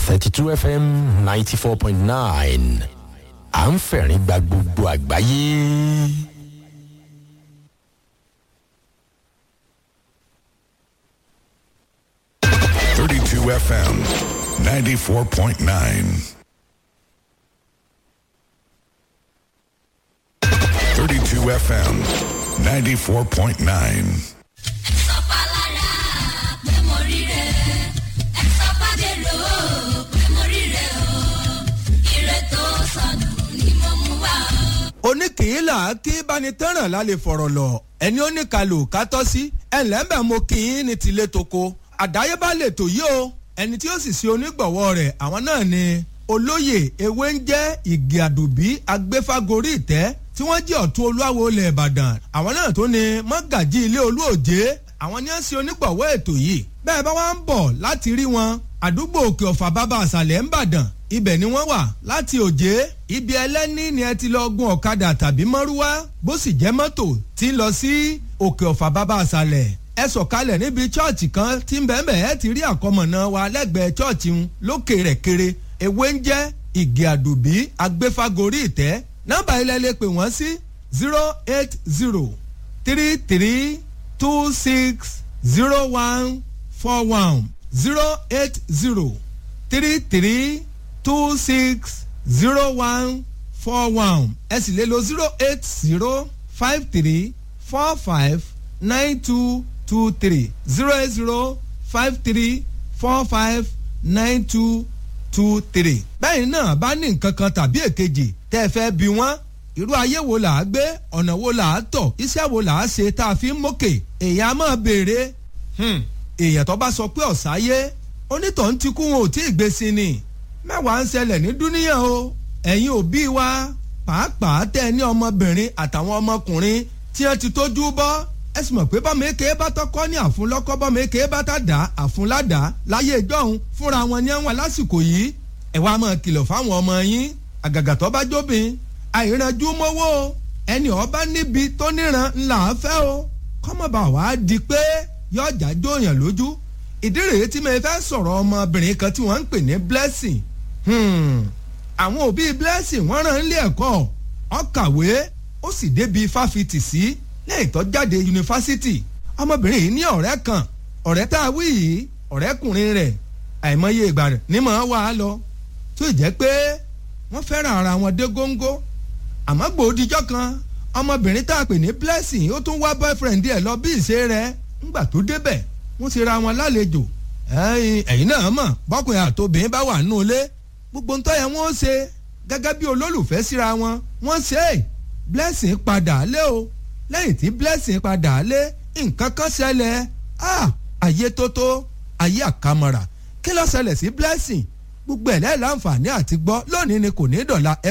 thirty two fm ninety four point nine à ń fẹ̀rín gba gbogbo àgbáyé. Thirty-two FM, ninety-four point nine. Thirty-two FM, ninety-four point nine. oníkìílà kí banitẹ́ràn lálẹ́ fọ̀rọ̀ lọ ẹni ó ní kalò kátọ́ sí ẹ̀ńlẹ́mbẹ̀ mo kì í ní tilé toko àdáyébá lè tò yí o ẹni tí ó sì ṣe onígbọ̀wọ́ rẹ̀ àwọn náà ni olóyè ewé ń jẹ́ ìgè àdùbí agbéfágorí ìtẹ́ tí wọ́n jẹ́ ọ̀tún olúwawo ilẹ̀ ìbàdàn àwọn náà tó ni mọ́gàjí ilé olúòjé àwọn ni ó ṣe onígbọ̀wọ́ ètò yìí bẹ́ẹ̀ bá wá ń bọ̀ láti rí wọn àdúgbò òkè ọ̀fà bàbá àṣàlẹ̀ ń bàdàn ibẹ̀ ni wọ́n wà láti òjé ibi ẹlẹ́ni ni ẹ ti lọ gun ọ̀kadà tàbí mọ́rúwá bó sì jẹ́ mọ́tò tí ń lọ sí òkè ọ̀fà bàbá àṣàlẹ̀ ẹ sọ̀kalẹ̀ níbi chọ́ọ̀chì kan tí ń bẹ́ẹ̀ bẹ́ẹ̀ ti rí àkọmọ̀nà wa lẹ́gbẹ̀ẹ́ chọ́ọ̀chì ń lókè rẹ̀ kéré ewé ń jẹ́ ìgè àdùbí agbéfágorí ìtẹ́ nọ́mbà ilẹ̀ lè pè wọ́n sí zero eight zero three three two six zero one four one zero eight zero three three two six zero one four one ẹ sì lè lo zero eight zero five three four five nine two two three zero eight zero five three four five nine two two three. bẹ́ẹ̀ náà bá ní nǹkan kan tàbí èkejì tẹ́ ẹ fẹ́ bí wọ́n irú ayé wo là á gbé ọ̀nà wo là á tọ̀ iṣẹ́ wo là á ṣe tá a fi ń mókè èèyàn á máa béèrè èèyàn tó bá sọ pé ọ̀sáyé onítọ̀hún ti kú wọn ò tí ì gbé sí ni mẹ́wàá ń ṣẹlẹ̀ ní dúníyàn o ẹ̀yin òbí wa pàápàá tẹ́ ẹ ní ọmọbìnrin àtàwọn ọmọkùnrin tí wọ́n ti tójú bọ́ ẹ sì mọ̀ pé bọ́mọ èké bá tọkọ ní àfúnlọ́kọ́ bọ́mọ èké bá tà dá àfúnládàá láyé ìjọ́hun fúnra wọn ní àwọn lásìkò yìí ẹ wá máa kìlọ̀ fáwọn ọmọ yín àgàgà tó bá jóbin àìrànjú mọ́wọ́ o ẹni ọba níbi tó níran ńlá fẹ́ o kọ́mọba wàá di pé yọjà jóyàn lójú ìdí rèé tí mo fẹ́ sọ̀rọ̀ ọmọbìnrin kan tí wọ́n ń pè ní blessing àwọn òbí blessing wọ́n rán ilé ẹ̀kọ́ ó kàwé ó sì débi fáfitì sí lẹ́yìn tó jáde yunifásitì ọmọbìnrin yìí ní ọ̀rẹ́ kan ọ̀rẹ́ tá a wí yìí ọ̀rẹ́kùnrin rẹ̀ àìmọye ìgbà rẹ̀ ní mọ̀ ọ́ wá lọ tó jẹ́ pé wọ́n fẹ́ràn ara wọn dé góńgó àmọ́ gbòdìjọ́ kan ọmọbìnrin tá a pè ní blessing ó tún wá boyfriend ẹ̀ lọ bí ìṣe rẹ̀ ńgbà tó débẹ̀ wọ́n ti ra wọn lálejò ẹ̀yin náà mọ̀ bọ́kùnrin àtòbìnrin bá wà nínú ilé gbogbo ń tọ́yẹ wọ́n ṣe gẹ́gẹ́ bí olólùfẹ́ síra wọn wọ́n ṣe é blessing padà lé o lẹ́yìn tí blessing padà lé nǹkan kan ṣẹlẹ̀ ayé tótó ayé àkàmọ̀rà kí ló ṣẹlẹ̀ sí blessing gbogbo ẹ̀ lẹ́yìn láǹfààní àti gbọ́ lónìí ni kò ní dọ̀la